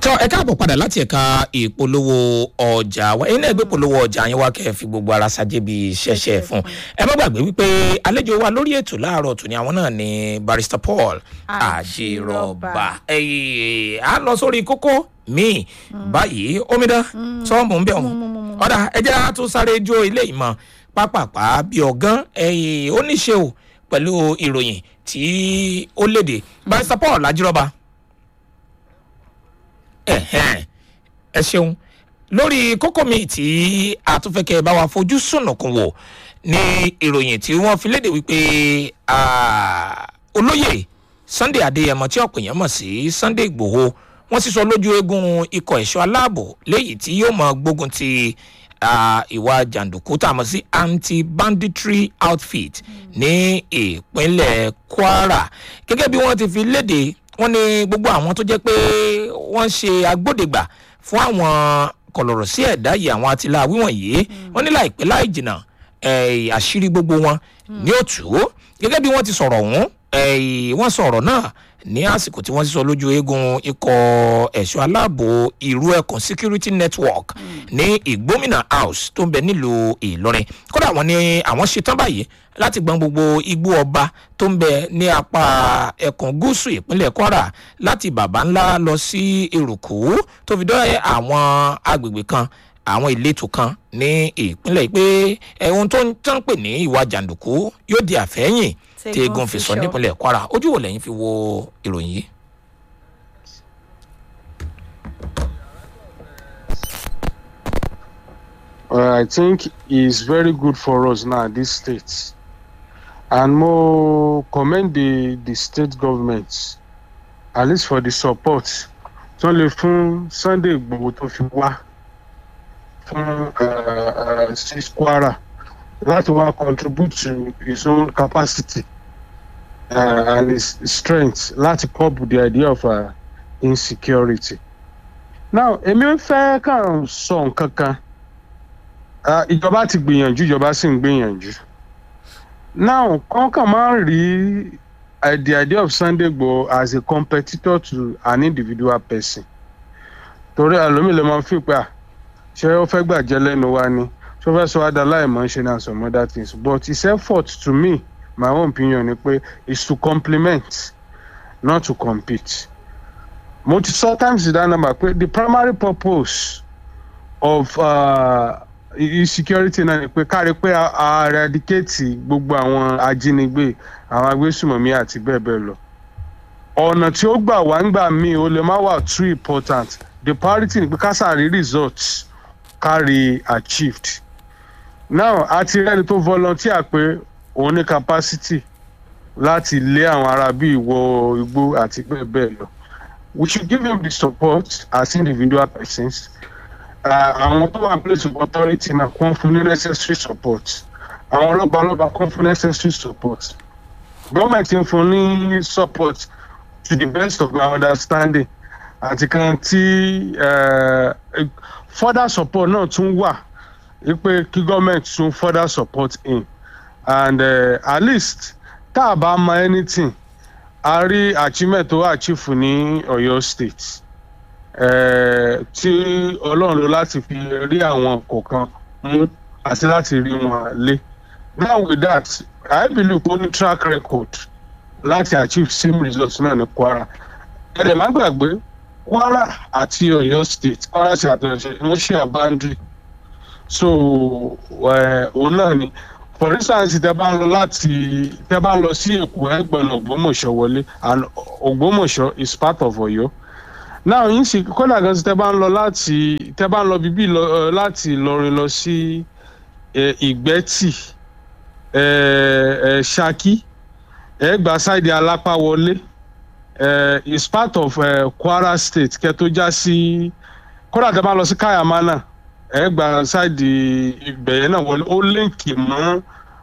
tọ́ ẹ káàbọ̀ padà láti ẹ̀ka ìpolówó ọjà wa ẹ̀yin náà gbé polówó ọjà yín wá kẹ́ ẹ fi gbogbo ara ṣàjẹ́ bí ṣẹ̀ṣẹ̀ fún ẹ má gbàgbé wípé àlejò wa lórí ètò láàárọ̀ tòní àwọn náà ni barrister paul àjèrọ̀bà ẹ̀yìn á lọ sórí kókó míì báyìí omidan sọ́ọ̀mù ń bẹ̀ wọ́n ọ̀dà ẹ̀jẹ̀ á tún sáré jó ilé ìmọ̀ pápápá bí ọ̀gán ẹ̀yìn ó ní ṣe o pẹ̀lú ìròyìn tí ó léde barrister paul àjèrọ̀bà ẹ̀hẹ́n ẹ ṣeun lórí kókó mi tí a tún fẹ́ kẹ́ ẹ bá wa fojú sùnùkùn wò ní ìròyìn tí wọ́n fi léde wípé olóyè sunday adéyẹmọ tí ọ̀pọ̀ èèyàn mọ̀ sí sunday igbòho wọ́n sì sọ lójú eégún ikọ̀ ẹ̀ṣọ́ aláàbò léyìí tí yóò mọ gbógun ti ìwà jàǹdùkú tá a mọ̀ sí anti-banditry outfit ní ìpínlẹ̀ kwara gẹ́gẹ́ bí wọ́n ti fi léde wọ́n ní gbogbo àwọn tó jẹ́ pé wọ́n ṣe agbódegbà fún àwọn kọ̀lọ̀rọ̀ sí ẹ̀dá yìí àwọn atiláwí wọ̀nyí wọ́n ní láìpẹ́ láì jìnnà àṣírí gbogbo wọn ní òtù gẹ́gẹ́ bí wọ́n ti sọ̀rọ̀ ọ̀hún wọ́n sọ̀rọ̀ náà ní àsìkò tí wọ́n sísọ lójú eegun ikọ̀ ẹ̀ṣọ́ aláàbò ìrú ẹkùn security network ní ìgbómìnà house tó ń bẹ nílùú ìlọrin kódà wọn ni àwọn ṣetán báyìí láti gbọn gbogbo igbó ọba tó ń bẹ ní apá ẹkùn gúúsù ìpínlẹ̀ kwara láti bàbá ńlá lọ sí eruku tó fi dọ́ àwọn agbègbè kan àwọn ìletò kan ní ìpínlẹ̀ pé ohun tó ń tán pè ní ìwà jàǹdùkú yóò di àfẹ́yìn tí egun fi sọ nípínlẹ̀ kwara ojú wo lẹ́yìn fi wo ìròyìn yìí. Uh, I think it's very good for us now, this state. And more commend the, the state government, at least for the support. tó lè fún sunday gbogbo tó fi wá fún sí kwara láti wá contribute to his own capacity uh, and his strength láti cope with the idea of uh, insecurity. now èmi fẹ́ kàn sọ nǹkan kan ìjọba ti gbìyànjú ìjọba sì ń gbìyànjú now kàn kàn máa ń rí uh, the idea of sunday gbò as a competitor to an individual person torí àlómi lè máa fi pé à ṣé ó fẹ́ gbàjẹ́ lẹ́nu wa ni ṣé ó fẹ́ sọ adá láìmọ̀ ṣe na some other things but his effort to me my own opinion ni pé is to complement not to compete mo ti sọ times that number pé the primary purpose of uh, insecurity náà ni pé kárí pé a eradicate gbogbo àwọn ajínigbé àwọn agbésùmọ̀mí àti bẹ́ẹ̀ bẹ́ẹ̀ lọ ọ̀nà tí ó gbà wá ń gbà míì ó lè má wà too important the priority ni pé kásàrí results carry achieved now a ti rẹ́ni tó volunteer pé òun ní capacity láti lé àwọn ará bí ìwọ igbó àti bẹ́ẹ̀ bẹ́ẹ̀ lọ we should give him the support as individual persons àwọn tó wà place of authority náà kún fún ní necessary support àwọn ọlọ́balọ́ba kún fún necessary support gọ́ọ̀mẹ̀ntì ń fún ní support to the best of my understanding àti kan tí further support náà tún wà wípé kí gọ́ọ̀mẹ̀ntì tún further support in and uh, at least tá a bá mọ anything a rí achievement tó achieve ní ọ̀yọ́ state tí ọlọ́run ló láti fi rí àwọn kọ̀ọ̀kan mú àti láti rí wọn lé now with that i believe kó ní track record láti achieve same results náà ní kwara ẹ̀rẹ̀ má gbàgbé kwara àti ọ̀yọ́ state kwara ti àtẹ̀yẹsẹ̀ wọ́n share boundary so òun náà ni for instance tẹ bá ń lọ láti tẹ bá ń lọ sí èkó ẹgbẹ̀rún ògbómọ̀ṣọ́ wọlé and ògbómọ̀ṣọ́ is part of ọ̀yọ́ now yín sì kódà gan tẹ bá ń lọ láti tẹ bá ń lọ bíbí láti ìlọrin lọ sí ìgbẹ́tì ṣákí ẹ gba ṣáìdì alápá wọlé is part of uh, kwara state kẹ tó já sí kódà tẹ bá lọ sí kayamana ẹ gba ṣáìdì ìgbẹ̀yẹ náà wọlé ó líǹkì mọ́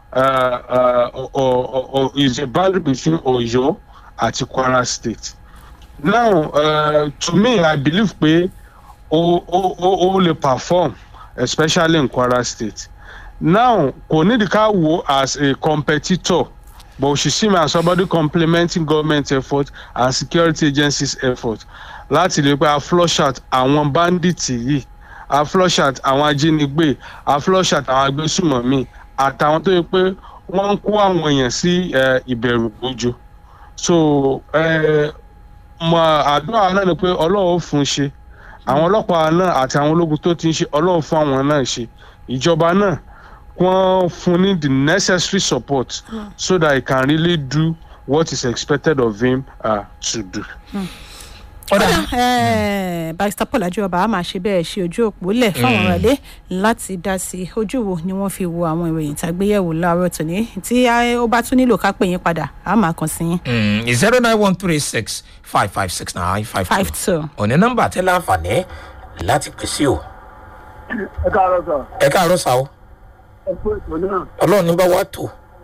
is a boundary between ọ̀yọ́ àti kwara state now uh, to me i believe pé o o o o lè perform especially in kwara state now kò nídìí ká wo as a competitor but we should see me as somebody complementing government effort and security agencies effort láti lè pé a flush out àwọn bandits yìí a flush out àwọn ajínigbé a flush out àwọn agbésùmọ̀mí àtàwọn tó yẹ pé wọ́n ń kó àwọn èèyàn sí eh, ìbẹ̀rù gbójú so eh, mọ àdúrà náà ni pé ọlọ́run ó fún un ṣe àwọn ọlọ́pàá náà àti àwọn ológun tó ti ń ṣe ọlọ́run fún àwọn náà ṣe ìjọba náà wọ́n fún ní the necessary support so that he can really do what is expected of him uh, to do. ọ̀dà Eh, barrister paul ajọba a máa ṣe bẹ́ẹ̀ ṣe ojú òpó lẹ̀ fáwọn ọ̀rọ̀lẹ́ láti dá sí i ojú wo ni wọ́n fi wo àwọn ìròyìn tàgbéyẹ̀wò láàárọ̀ tòní tí eh, ó bá tún nílò ká pè yín padà a máa kàn sí yín zero nine one three six five five six nine five five two two. òní nọ́mbà tẹ́ láǹfààní láti pèsè o ẹ káàárọ̀ sọ ẹ káàárọ̀ sá o ẹ kú ètò náà ọlọ́run ní bá wà tó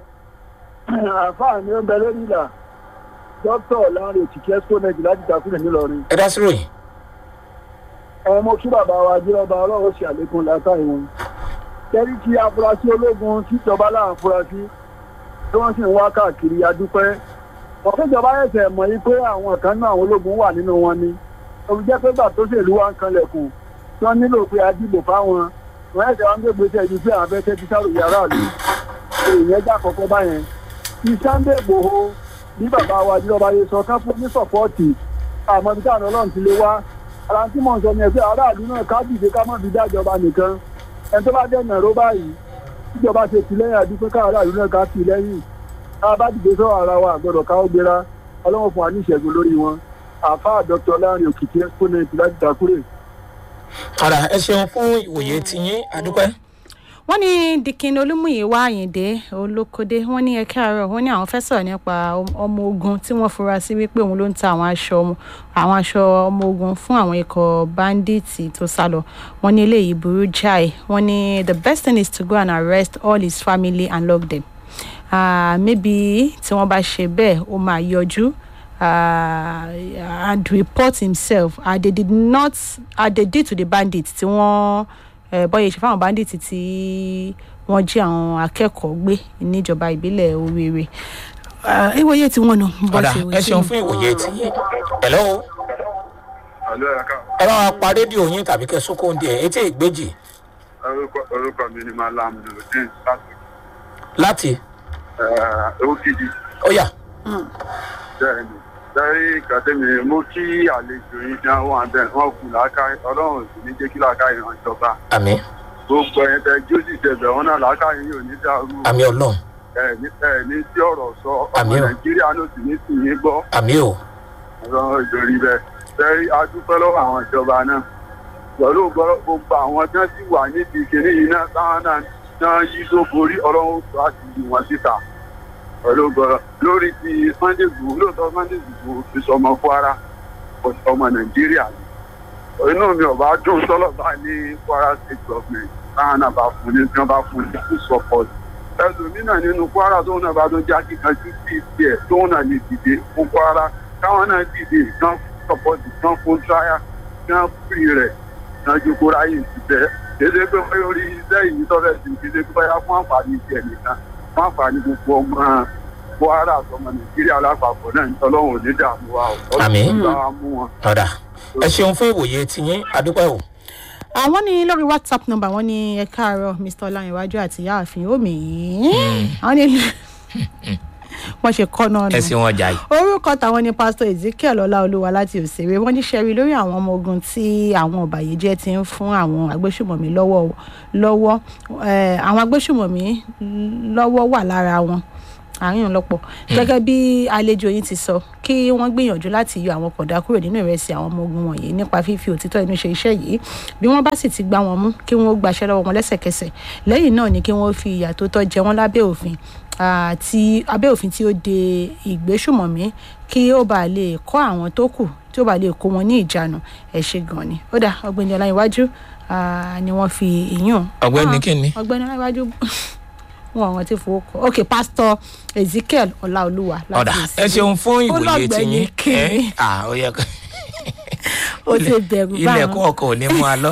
àfáà ni ó ń bẹ lórí ìlà dókítà láàrin òkìkí exponent láti takúrẹ̀ nílọrin ẹ dá sí ròyìn. ẹ mọ kí bàbá wa jírọba ọlọ́run ṣe àlékún látàrí wọn kẹ́rí kí afurasí ológun tíjọba láà afurasí tí wọ́n sì ń wá káàkiri adúpẹ́ ọ̀fẹ́jọba ẹ̀sẹ̀ mọ̀ yí pé àwọn kan náà àwọn ológun wà nínú wọn ni òun jẹ́ pé gbà tó ṣèlú wa ń kanlẹ̀kùn tí wọ́n nílò pé a dìbò fáwọn wọ́n ẹ̀sẹ̀ wọn gbégbé tẹ̀ ju pé àwọn fẹ́ tẹ́tí sáré yàrá ìlú èèyàn já kọ́kọ́ báyẹn ti sunday gbòho bí bàbá wa jírọba yẹ sọ kán fún ní sọpọ́ọ̀tì àmọ́ ibi táwọn ọlọ́run ti lé wá ara tí mò ń sọ ni ẹ pé aráàlú náà ká dìde ká má fi dájọba nìkan ẹni tó bá dẹ̀ nàró báyìí tíjọba ṣe tì lẹ́yìn àdúgbò ká aráàlú náà ká tì lẹ́yìn tá a bá dìde sọ̀rọ̀ ara wa àgbọ̀dọ̀ ká ó gbéra ọlọ́run fún wa ní ìṣẹ́gun lórí wọn àfáà dr láàrin òkìkí exponent láti dàkúrè. ọ̀dà ẹ ṣeun fún ìwòye tiyín adúpẹ́. wọ́n ní dikin olúmúyíwá àyìndé olókódé wọ́n ní ẹ̀ka àárọ̀ wọ́n ní àwọn fẹ́ sọ̀rọ̀ nípa ọmọ ogun tí wọ́n fura sí wípé òun ló ń ta àwọn aṣọ ọmọ- àwọn aṣọ ọmọ ogun fún àwọn ikọ̀ báńdíìtì tó sá lọ wọ́n ní eléyìí burú jáì wọ́n ní the best thing is to go and arrest all his family and lock them uh, maybe tí wọ́n bá ṣe bẹ́ẹ̀ ó máa yọjú uh, and report himself uh, they did not uh, they did to the bandits tí wọ́n uh, bọ́yẹ̀ ṣe fáwọn bandits tí wọ́n jí àwọn akẹ́kọ̀ọ́ gbé níjọba ìbílẹ̀ oríire uh, ìwòye tí wọ́n nù bọ́ ọ̀dà ṣe ẹ ṣeun fún ìwòye tiyín. hello Àlọ́ ẹ̀ka ẹ bá wa pa rédíò yín tàbí kẹ sókó oúnjẹ etí ìgbéjì orúkọ orúkọ mi ni Malam Nurudeen láti láti Òkìdí ó yà bẹ́ẹ̀ni. Lẹ́yìn ìkàtẹ́mi mú kí àlejò yín dán wọn bẹ́ẹ̀ wọ́n kù láká ọlọ́run sì ní jẹ́ kí láká ìran ìjọba. àmì Gbogbo ẹ̀yìn tẹ jósì tẹ̀bẹ̀ wọn náà láká yín ò ní dàrú. àmì ọlọ́run Ẹ̀ẹ̀ni ẹ̀ẹ̀ni tí ọ̀rọ̀ sọ ọmọ Àmín o. Nàìjíríà ló sì ní sì yín gbọ́. àmì o Ọlọ́run ìjòrí bẹ́ẹ̀. Lẹ́yìn adúpẹ́ lọ́wọ́ àwọn ìjọba náà. Pẹ̀lú gbọ́- gbogbo àwọn tí wọ́n sì wà níbi ìkíní yìí náà táwọn náà náà yí tó borí ọlọ́run tó àti yí wọn síta. Pẹ̀lú gbọ́dọ̀ lórí ti Sunday Igboho lóòótọ́ Sunday Igboho fi sọmọ Kwara ọmọ Nàìjíríà ni. Inú mi ò bá dùn sọ́lọ̀ bá ní Kwara state government táwọn náà bá fún ní tí wọ́n bá fún ní full support. Ẹlòmínà nínú Kwara tóun náà bá tún já kíkanjú sí tiẹ̀ tóun náà lè dìde fún Kwara káwọn náà dìde kán support kán fún trial kán free rẹ̀ kán jókòó ráyè síbẹ̀. Kéde pé wọ́n yóò rí iṣẹ́ yìí tọ́fẹ́ sí kéde pé báyà fún àǹfààní tiẹ̀ nìkan fún àǹfààní gbogbo ọmọ Kwara àtọmọ Nàìjíríà lápapọ̀ náà Ọlọ́run ò ní dààmú wa ò Àmín. Ọlọ́run bá wa mú wọn. ọ̀dà ẹ ṣeun fún ìwòye tiyín adúpẹ́ o àwọn ní lórí whatsapp number wọn ní ẹ káàárọ̀ mr ọláyíwájú àti ìyáàfin omi yìí àwọn ní wọ́n ṣe kọ́ náà ẹ nù ṣeun ọjà yìí orúkọ tàwọn ni pásítọ ezekiel ọláolúwa láti òṣèré wọn ní sẹrí lórí àwọn ọmọ ogun tí àwọn ọbàyéjẹ ti ń fún àwọn agbésùmọ̀mí lọ́wọ́ lọ́wọ́ eh, àwọn agbésùmọ̀mí lọ́wọ́ wà lára wọn àárín lọ́pọ̀ gẹ́gẹ́ bí àlejò yín ti sọ kí wọ́n gbìyànjú láti yọ àwọn kọ̀dá kúrò nínú ìrẹsì àwọn ọmọ ogun wọ̀nyí nípa fífi òtítọ́ inú ṣe iṣẹ́ yìí bí wọ́n bá sì ti gbá wọn mú kí wọ́n gbaṣẹ́ lọ́wọ́ wọn lẹ́sẹ̀kẹsẹ̀ lẹ́yìn náà ni kí wọ́n fi ìyà tó tọ́ jẹ wọ́n lábẹ́ òfin àti abẹ́ òfin tí ó de ìgbésùmọ̀mí kí ó bàa lè kọ́ àwọn tó kù tí ó bàa lè kó wọn ní ìjánu ẹ̀ ṣe gan ni ó dà ọ̀gbẹ́ni ọláyíwájú ah, ni wọ́n fi ìyún ọ̀gbẹ́ni Ah, kínní ọ̀gbẹ́ni ọláyíwájú wọn àwọn tí fowó kọ ok pásítọ ezekiel ọláolúwa ọ̀dà láti ẹ ṣeun fún ìwòye Ọlọ́gbẹ́ni tiyín kínní. ẹ à ó yẹ ká ó ti bẹ̀rù ilẹ̀kùn báwọn ọkọ̀ ò ní mú a lọ.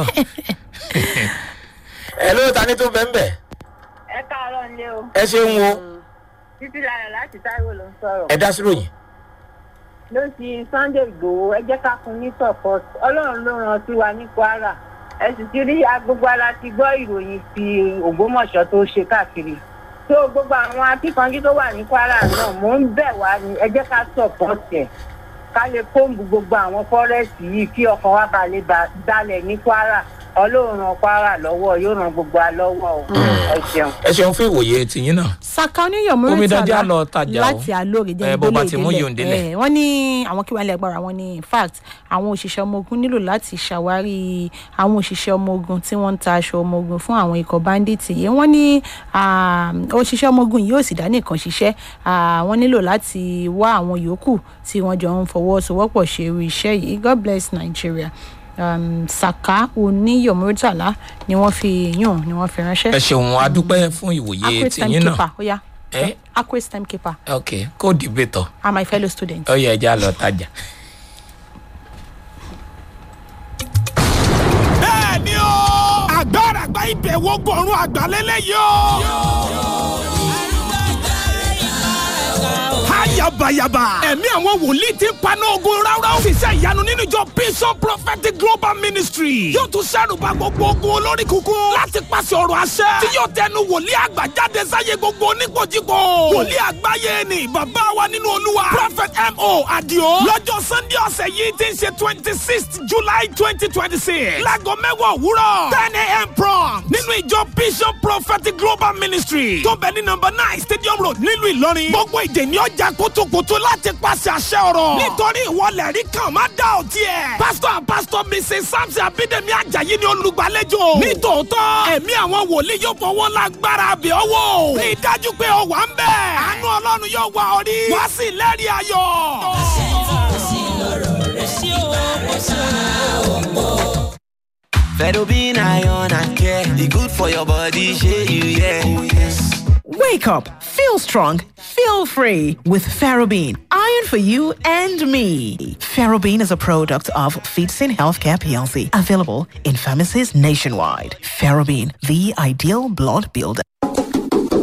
ẹ ló ta ní tó bẹ́ẹ̀ bẹ́ẹ̀ ẹ káàárọ̀ nílé o ẹ ṣeun wo bí títí lára láti táíwò ló ń sọ̀rọ̀. ẹ dá sí ròyìn. ló ti sunday igbòho ẹ jẹ́ ká fún ní support ọlọ́run ló ràn sí wa ní kwara ẹ sì ti rí agbègbè ala ti gbọ́ ìròyìn ti ògbómọ̀ṣọ́ tó ṣe káàkiri tó gbogbo àwọn akíkanjú tó wà ní kwara náà mò ń bẹ̀ wá ní ẹ jẹ́ ká support ẹ̀ ká lè kóńbù gbogbo àwọn fọ́rẹ́sì yìí kí ọkàn wa bá lè ba- balẹ̀ ní kwara ọlọ́run ràn kwara lọ́wọ́ yóò ràn gbogbo wa lọ́wọ́ o ẹ ṣeun. ẹ ṣeun fún ìwòye tìyín náà. saka oníyàn Omidan jẹ́ mọ́rítàlá àlọ́ tajà o. láti alóore Eh, jẹ́ bó bá ìdólé ti mú yòó délẹ̀. ìdílé wọ́n ní àwọn kí wọ́n lè agbára wọn ní in fact àwọn òṣìṣẹ́ ọmọ ogun nílò láti ṣàwárí àwọn òṣìṣẹ́ ọmọ ogun tí wọ́n ń ta aṣọ ọmọ ogun fún àwọn ikọ̀ bandits yìí wọ́n ní ah, òṣìṣẹ́ ọmọ ogun yìí ò sì dá nìkan ṣiṣẹ́ Ah, wọ́n nílò láti wá àwọn yòókù tí wọ́n jọ ń fọwọ́sowọ́pọ̀ ṣe irú iṣẹ́ yìí god bless nigeria um, saka oníyàn mọ́rítàlá ni wọ́n fi yàn ni wọ́n fi ránṣẹ́ ẹ ṣeun adúpẹ́ fún ìwòye accurate tìyín náà. timekeeper ó yá ẹ accurate timekeeper ok kó dìbètò are my fellow students. ó yẹ ẹja lọ tajà. bẹ́ẹ̀ ni o. agbára àgbà ìbẹ̀wò gbọ̀run àgbàlélẹ̀ yóò. Hayabayaba. Ẹ̀mí àwọn wòlíì ti ń paná ogun ráúráú. Ṣiṣẹ́ ìyanu nínú ìjọ Bishop Prophetic Global Ministry. Yóò tún ṣàrùbá gbogbo ogun olórí kúkún. Láti pàṣẹ ọ̀rọ̀ àṣẹ. Tí yóò tẹnu wòlíì àgbà jáde sáyé gbogbo oníkojúkọ. Wòlíì àgbáyé ni bàbá wa nínú olúwa. Prophet M.O. Adio. Lọ́jọ́ Sunday ọ̀sẹ̀ yìí ti ń ṣe twenty sixth July twenty twenty six. Láago mẹ́wàá òwúrọ̀. ten a.m. prompt. Nínú ìjọ Bishop Prophetic Global Ministry. Tó bẹ̀ ní nọmba nine Stadium Road nílùú Ìlọrin. Gbogbo ìdè ni ọjà kótókótó láti pàṣẹ àṣẹ ọ̀rọ̀. Nítorí ìwọlẹ̀ rí kan má dá òtí ẹ̀. Pásítọ̀ and Pásítọ̀ Mrs. Samson Abídèmí Ajayi ni olùgbàlejò. Nítòótọ́, ẹ̀mí àwọn wòlíì yóò fọwọ́ lágbára àbẹ̀ ọwọ́. Rí i dájú pé o wà ń bẹ̀. Àánú Ọlọ́run yóò wà ọ rí. Wá sí lẹ́rìí ayọ̀. Fedobin iron and care, the good for your body, share you, yeah. Oh, yes. Wake up, feel strong, feel free with Ferrobin. Iron for you and me. Ferrobin is a product of Feetsin Healthcare PLC, available in pharmacies nationwide. Ferrobin, the ideal blood builder.